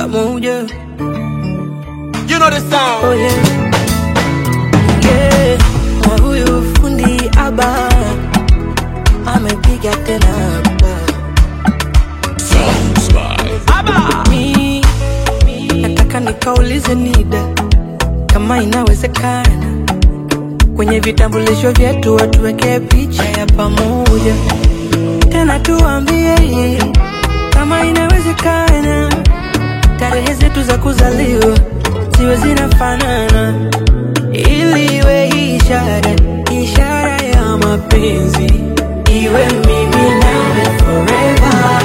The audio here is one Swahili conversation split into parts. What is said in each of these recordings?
pamoja. You know the sound. Oh yeah. Yeah. Na huyu fundi aba amepiga tena hapa. Mi nataka nikaulize NIDA kama inawezekana kwenye vitambulisho vyetu watuwekee picha ya pamoja, tena tuambie kama inawezekana tarehe zetu za kuzaliwa ziwe zinafanana, ili iwe ishara ishara ya mapenzi, iwe mimi nawe forever.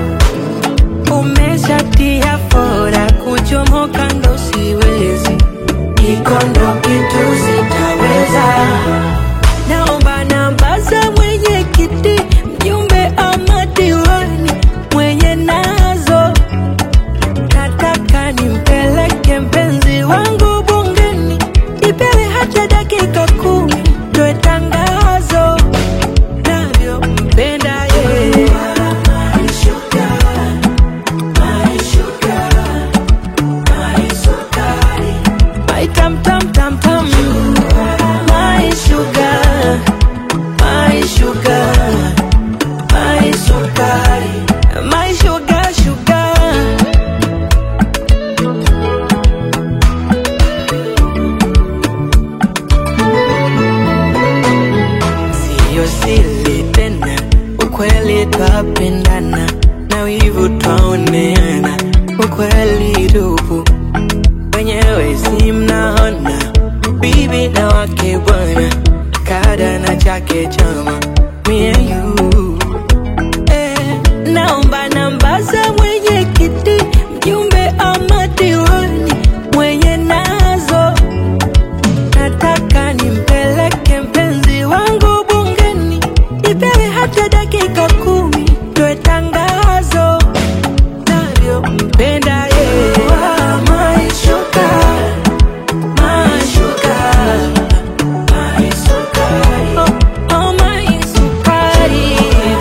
Umeshatia fora kuchomoka, ndo siwezi, iko ndo kitu sitaweza. Naomba namba za mwenyekiti, mjumbe ama diwani mwenye nazo nataka nimpeleke mpenzi wangu bungeni, ipewe hata dakika kumi, toe tangazo navyompenda yeye. My tam tam tam tam, my sugar, my sugar, my sukari, my sugar sugar. Siyo siri tena, ukweli twapendana na wivu twaoneana, ukweli tupu wenyewe si mnaona, bibi na wake bwana, kada na chake chama, me and you eh, naomba namba za mwenyekiti, mjumbe ama diwani mwenye nazo nataka nimpeleke mpenzi wangu bungeni, ipewe hata dakika kumi, toe tangazo navyompenda yeye. My sugar, my sugar, my sukari. Oh, oh, my sukari.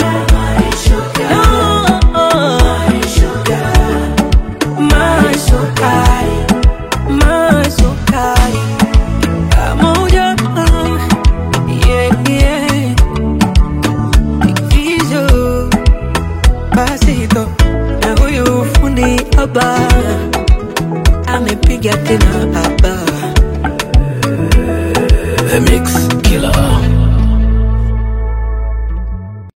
No, my sukari, my sukari. Pamoja, yeah, yeah. Ikizo, pasito na huyu fundi haba amepiga tena